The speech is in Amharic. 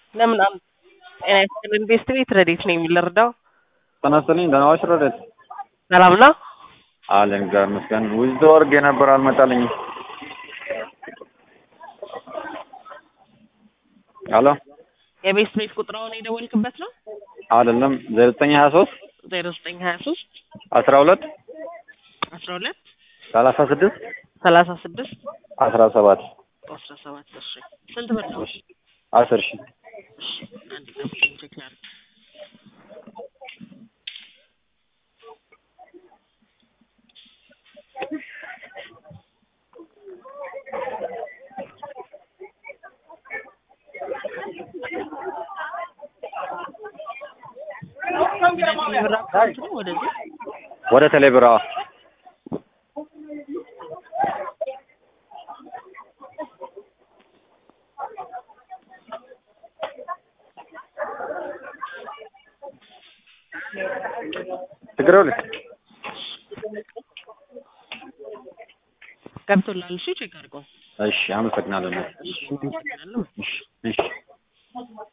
ለምን አም ጤና ይስጥልን ቤስት ቤት ረዴት ነኝ የምልረዳው ጤና ይስጥልኝ ደህና ዋልሽ ረዴት? ሰላም ነው አለን እግዚአብሔር ይመስገን። ዊዝዶ ወርግ የነበር አልመጣልኝም። ሄሎ የቤስት ቤት ቁጥራውን የደወልክበት ነው አይደለም ዘጠኝ ሀያ ሶስት ዜሮ ዘጠኝ ሀያ ሶስት አስራ ሁለት አስራ ሁለት ሰላሳ ስድስት ሰላሳ ስድስት አስራ ሰባት አስራ ሰባት እሺ ስንት ብር ነው አስር ሺህ እሺ አንድ ጠብቀኝ ቼክ ላድርግ ብር አካውንት ነው ወደዚህ ወደ ቴሌብር አዎ። ችግር የለም። ገብቶላል እሺ ቼክ አድርገው እሺ አመሰግናለሁ። እሺ አመሰግናለሁ እሺ እሺ